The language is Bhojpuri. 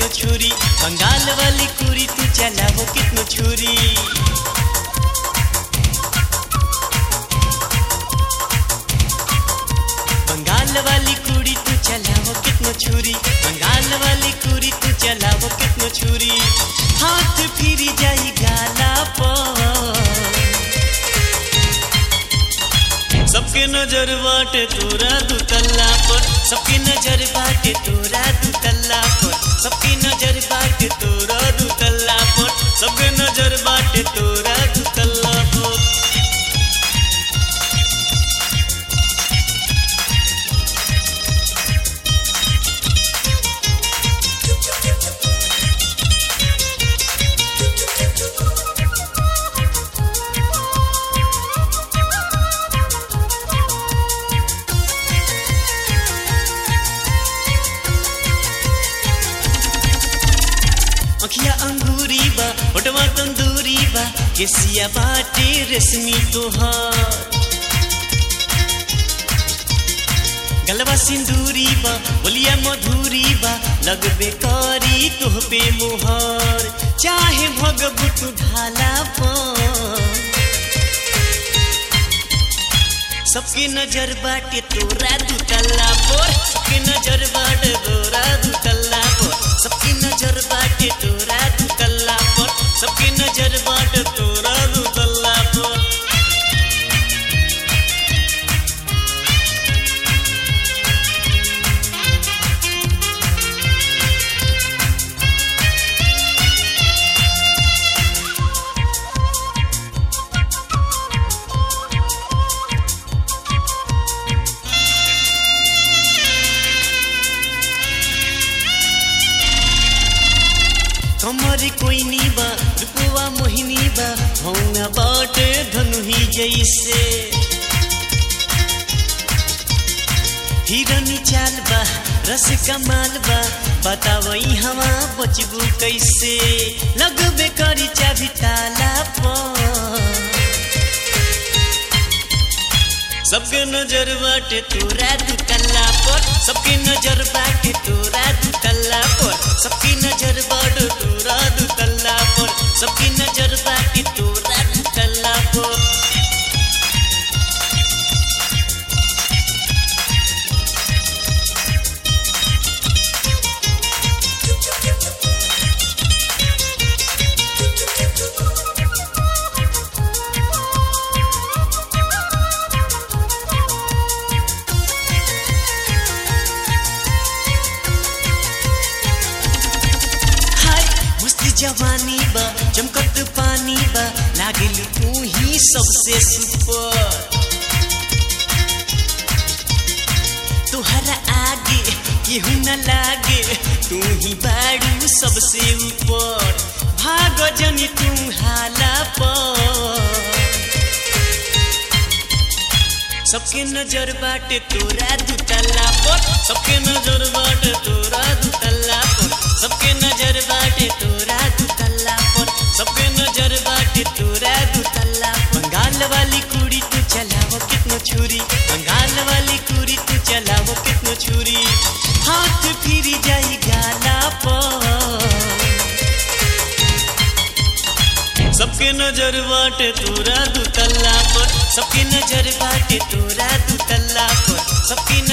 कितनो छुरी बंगाल वाली कुरी तू चलावो कितनो छुरी बंगाल वाली कुड़ी तू चलावो कितनो छुरी बंगाल वाली कुड़ी तू चलावो कितनो छुरी हाथ फिरी जाई गाला पर सबके नजर बाटे तोरा दुतल्ला पर सबकी नजर बाटे तोरा दुतल्ला पर सबकी नजर बाटे तोरा दुतल्ला पर सबके नजर बाटे तोरा दुतल्ला पर अखिया अंगूरी बा ओटवा तंदूरी बा केसिया बाटे रेशमी तोहार गलवा सिंदूरी बा बोलिया मधुरी बा लगबे करी तोह पे मोहर चाहे भगबुत ढाला पर सबकी नजर बाटे तोरा दुतल्ला पर सबकी नजर बाटे तोरा दुतल्ला पर सबकी नजर बाटे तोरा दुतल्ला पर सबकी नजर बाटे तोरा दुतल्ला पर कमर कोई नी बा रुपवा मोहिनी बा हौना बाटे धनुही जैसे हिरनी चाल बा रस कमाल बा बतावई हवा बचबू कैसे लगबे करी चाभी ताला पर सबके नजर बाटे तोरा दुतल्ला पर सबके नजर बाटे तोरा दुतल्ला पर सबकी नजर बाटे तोरा दुतल्ला पर सबकी नजर बाटे तोरा दुतल्ला पर हाय मस्ती जवानी बा चमकत पानी बा लागिल तू ही सबसे सुपर तुहरा आगे केहू न लागे तू ही बाड़ू सबसे ऊपर भाग जनी तू हाला पर सबके नजर बाटे तोरा दुतल्ला पर सबके नजर बाटे तोरा दुतल्ला पर सबके नजर बाटे तोरा दुतल्ला पर सबके नजर बाटे तोरा दुतल्ला बंगाल वाली कुड़ी तू चलावो कितनो छुरी बंगाल वाली कुड़ी तू चलावो कितनो छुरी हाथ फिरी जाई गाला पर सबके नजर बाटे तोरा दुतल्ला पर सबके नजर बाटे तोरा दुतल्ला पर सबकी